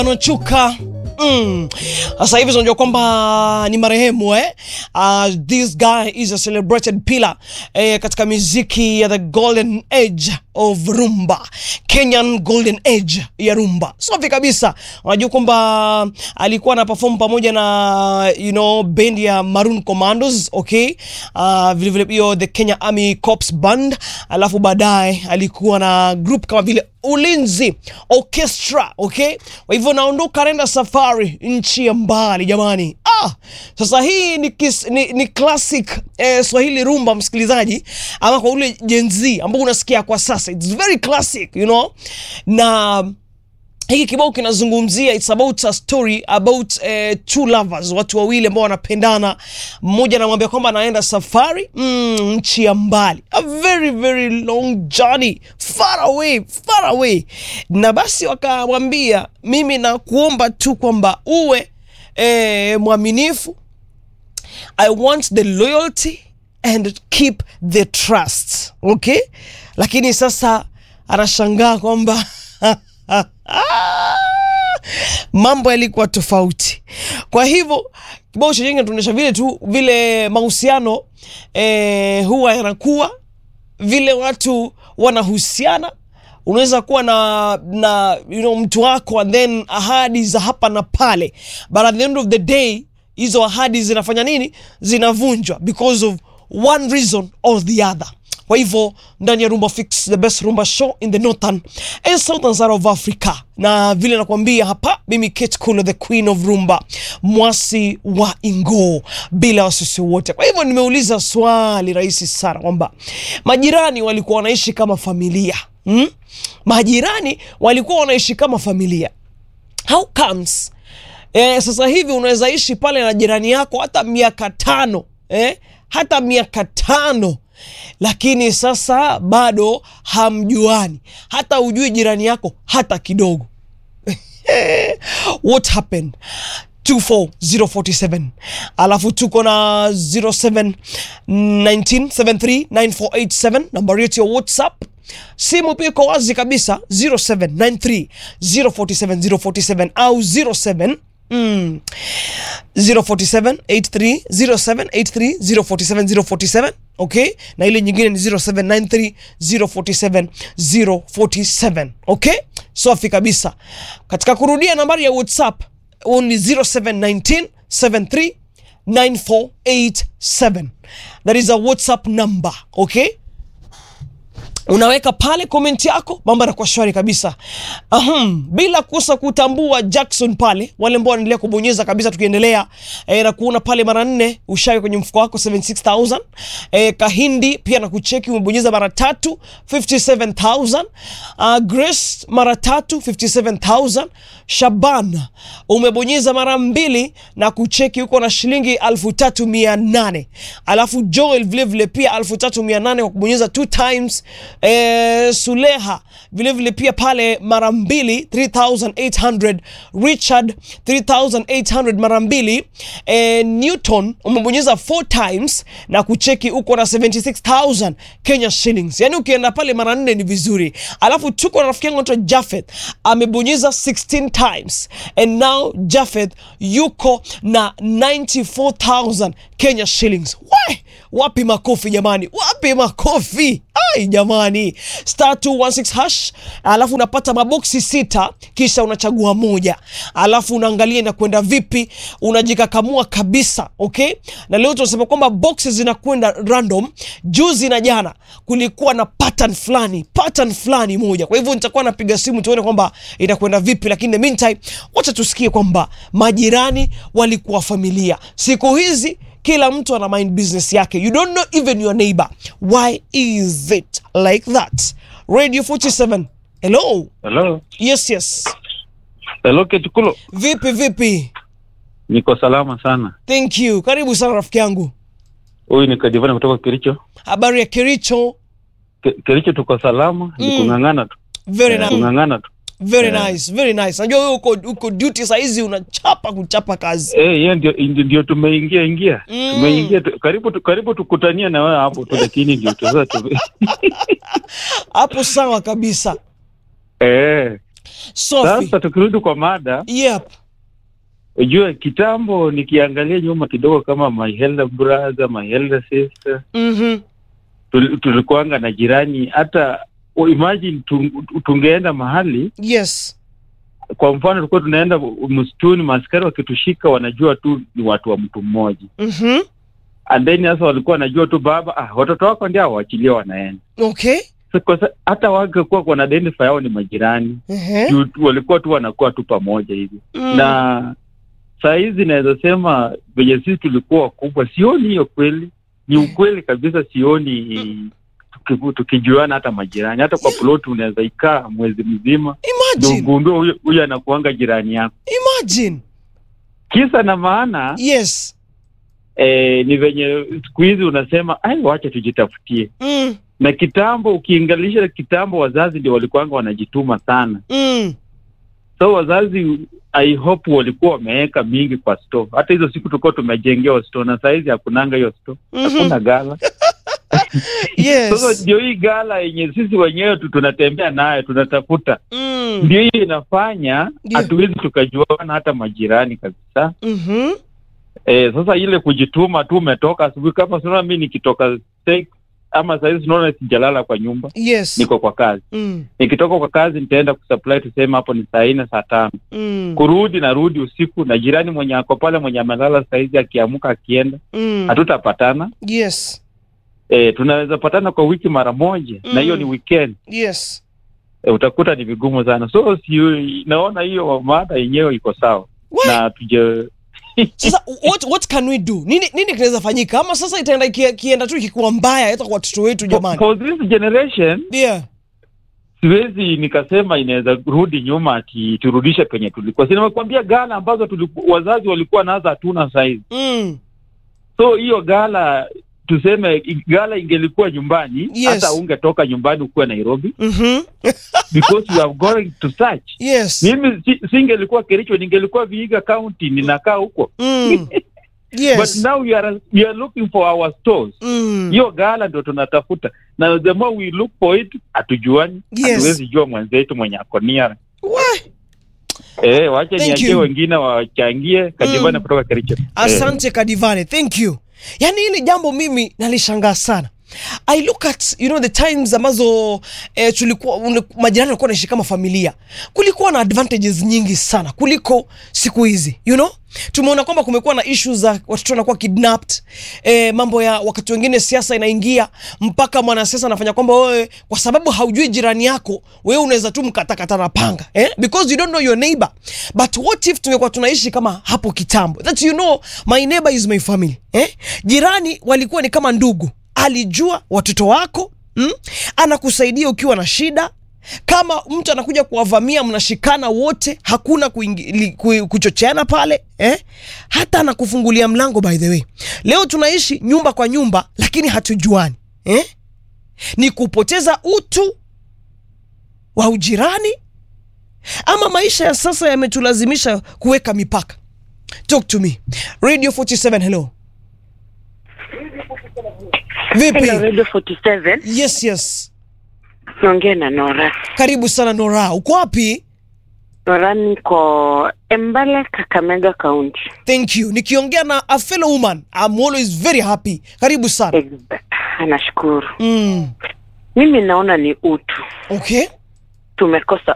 Anachuka Mm. Sasa hivi tunajua kwamba ni marehemu eh? Uh, this guy is a celebrated pillar eh, katika muziki ya the golden age of rumba, Kenyan golden age ya rumba. Safi kabisa. Unajua kwamba alikuwa na perform pamoja na you know band ya Maroon Commandos, okay? Uh, vile vile hiyo the Kenya Army Corps Band, alafu baadaye alikuwa na group kama vile Ulinzi Orchestra, okay? Kwa hivyo naondoka naenda safari nchi ya mbali jamani. Ah, sasa hii ni, kis, ni, ni classic eh, Swahili rumba msikilizaji, ama kwa ule Gen Z ambao unasikia kwa sasa, it's very classic you know, na hiki kibao kinazungumzia it's about a story about uh, two lovers, watu wawili ambao wanapendana. Mmoja anamwambia kwamba anaenda safari mm, nchi ya mbali, a very very long journey far away, far away, na basi wakamwambia, mimi nakuomba tu kwamba uwe eh, mwaminifu I want the loyalty and keep the trust. Okay? Lakini sasa anashangaa kwamba mambo yalikuwa tofauti. Kwa hivyo kibao cha Jenga tunaonyesha vile tu vile mahusiano eh, huwa yanakuwa vile watu wanahusiana unaweza kuwa na na you know, mtu wako and then ahadi za hapa na pale, but at the end of the day hizo ahadi zinafanya nini? Zinavunjwa because of one reason or the other. Kwa hivyo ndani ya Rumba Fix, the best rumba show in the northern and southern side of Africa, na vile nakwambia hapa, mimi Kate Kulo, the queen of rumba, mwasi wa Ingo, bila wasisi wote. Kwa hivyo nimeuliza swali rahisi sana kwamba majirani walikuwa wanaishi kama familia hmm? Majirani walikuwa wanaishi kama familia. How comes eh, sasa hivi unaweza ishi pale na jirani yako hata miaka tano eh? hata miaka tano lakini sasa bado hamjuani, hata ujui jirani yako hata kidogo. What happened? 24047 alafu tuko na 0719739487 nambari yetu ya WhatsApp. Simu pia iko wazi kabisa 0793047047 au 07 mm, 047 83 07 83 047 047 okay, na ile nyingine ni 0793 047 047 okay, safi kabisa. Katika kurudia nambari ya WhatsApp ni 0719 73 9487 that is a WhatsApp number okay unaweka pale komenti yako, mambo yanakuwa shwari kabisa. Ahum, bila kukosa kutambua Jackson pale, wale ambao wanaendelea kubonyeza kabisa, tukiendelea e, na kuona pale mara nne ushawi kwenye mfuko wako 76000 e, Kahindi pia na kucheki umebonyeza mara tatu 57000 uh, Grace mara tatu 57000 Shaban umebonyeza mara mbili na kucheki huko na shilingi 3800 alafu Joel vile vile pia 3800 kwa kubonyeza two times Eh, Suleha vilevile vile pia pale mara mbili 3800 Richard 3800 mara mbili eh, Newton umebonyeza 4 times na kucheki uko na 76000 Kenya shillings. Yani ukienda pale mara nne ni vizuri. Alafu tuko na rafiki yangu anaitwa Jafeth amebonyeza 16 times and now Jafeth yuko na 94000 Kenya shillings. We, wapi makofi jamani, wapi makofi ai jamani, star 216 hash, alafu unapata maboksi sita, kisha unachagua moja, alafu unaangalia inakwenda vipi, unajikakamua kabisa. Okay, na leo tunasema kwamba boxes zinakwenda random. Juzi na jana kulikuwa na pattern fulani, pattern fulani moja. Kwa hivyo nitakuwa napiga simu tuone kwamba itakwenda vipi, lakini in the meantime, wacha tusikie kwamba majirani walikuwa familia. Siku hizi kila mtu ana mind business yake, you don't know even your neighbor. Why is it like that? Radio 47. Hello. Hello. Yes, yes. Hello Ketukulo. Vipi vipi? Niko salama sana. Thank you. Karibu sana rafiki yangu. Huyu ni Kadivana kutoka Kericho. Habari ya Kericho? Ke, Kericho tuko salama, ni Mm. kung'ang'ana tu. Very Eh, nice. Kung'ang'ana tu. Very Yeah. nice. Very nice. Najua wewe uko uko duty saa hizi unachapa kuchapa kazi. Eh, yeye ndio ndio ndio tumeingia ingia. Mm. Tumeingia tu, karibu tu, karibu tukutania na wewe hapo tu lakini ndio tu sasa tu. Hapo sawa kabisa. Eh, Sophie. Sasa tukirudi kwa mada, Yep. ujue kitambo, nikiangalia nyuma kidogo, kama my elder brother, my elder sister, Mhm. tul- tulikuanga na jirani. Hata oh, imagine tung- tungeenda mahali, Yes. kwa mfano, tulikuwa tunaenda msituni, maaskari wakitushika, wanajua tu ni watu wa mtu mmoja, Mhm. and then sasa walikuwa wanajua tu baba, ah, watoto wako ndio awachilie wanaenda Okay. So, kwa sa- hata wangekuwa wana identify yao ni majirani Ehe. juu tu- walikuwa tu wanakuwa tu pamoja hivi Mm. na saa hizi naweza sema venye sisi tulikuwa wakubwa, sioni hiyo kweli. Ni ukweli kabisa, sioni tuki- tukijuana hata majirani. Hata kwa ploti unaweza ikaa mwezi mzima ndio Imagine. ugundue huyo huyo anakuanga jirani yako. Imagine. Kisa na maana Yes. eh, ni venye siku hizi unasema ai, wacha tujitafutie. Mm. Na kitambo, ukiingalisha kitambo, wazazi ndio walikuanga wanajituma sana. Mm. So wazazi I hope walikuwa wameweka mingi kwa store. Hata hizo siku tulikuwa tumejengewa store, na sahizi hakunanga hiyo store, Mhm. hakuna gala. Sasa Yes. ndio hii gala yenye sisi wenyewe tu tunatembea nayo tunatafuta, Mm. ndio hii inafanya Ndio. hatuwezi tukajuana hata majirani kabisa. Mhm. E, sasa ile kujituma tu, umetoka asubuhi, kama sinaona mi nikitoka steak, ama sahizi sinaona sijalala kwa nyumba, Yes. niko kwa kazi. Mm. Nikitoka kwa kazi nitaenda kusupply, tuseme hapo ni saa nne saa tano Mm. kurudi narudi usiku, na jirani mwenye ako pale mwenye amelala saizi akiamuka akienda, Mm. hatutapatana. Yes. E, tunaweza patana kwa wiki mara moja Mm. na hiyo ni weekend. Yes. E, utakuta ni vigumu sana, so si naona hiyo mada yenyewe iko sawa Why? na tuje Sasa what what can we do? Nini nini kinaweza fanyika? Ama sasa itaenda ikie- kienda tu ikikuwa mbaya hata kwa watoto wetu jamani. for this generation Yeah. siwezi nikasema inaweza rudi nyuma ati turudishe penye tulikuwa. Si nimekuambia gala ambazo tuliku, wazazi walikuwa nazo hatuna saizi. Mm. So hiyo gala tuseme i- gala ingelikuwa nyumbani Yes. hata ungetoka nyumbani ukuwe Nairobi Mhm. because you are going to search. Yes. Mimi si, singelikuwa Kericho, ningelikuwa Vihiga County, ninakaa huko Mm. but Yes. now we are, we are looking for our stores. Mm. Hiyo gala ndo tunatafuta, na the more we look for it, hatujuani, Yes. hatuwezi jua mwenzetu mwenye ako near. Why? Eh, wacha Thank niachie you. wengine wachangie. Kajivana Mm. kutoka Kericho. Eh. Asante Kadivane, thank you. Yaani hili jambo mimi nalishangaa sana. I look at you know the times ambazo eh, tulikuwa ule- majirani walikuwa wanaishi kama familia, kulikuwa na advantages nyingi sana kuliko siku hizi you know. Tumeona kwamba kumekuwa na issues za watoto wanakuwa kidnapped, eh, mambo ya wakati wengine siasa inaingia mpaka mwanasiasa anafanya kwamba wewe kwa sababu haujui jirani yako wewe unaweza tu mkatakata na panga eh? because you don't know your neighbor but what if tungekuwa tunaishi kama hapo kitambo that you know my neighbor is my family eh? jirani walikuwa ni kama ndugu alijua watoto wako mm? anakusaidia ukiwa na shida kama mtu anakuja kuwavamia mnashikana wote hakuna kuingi- li- ku- kuchocheana pale eh? hata anakufungulia mlango by the way leo tunaishi nyumba kwa nyumba lakini hatujuani eh? ni kupoteza utu wa ujirani ama maisha ya sasa yametulazimisha kuweka mipaka talk to me radio 47 hello vipi Hello, Radio 47. yes yes Naongea na Nora. karibu sana nora uko wapi Nora niko Embale, Kakamega County. thank you nikiongea na a fellow woman I'm always very happy karibu sana Ex- Nashukuru. mm. Mimi naona ni utu. okay Tumekosa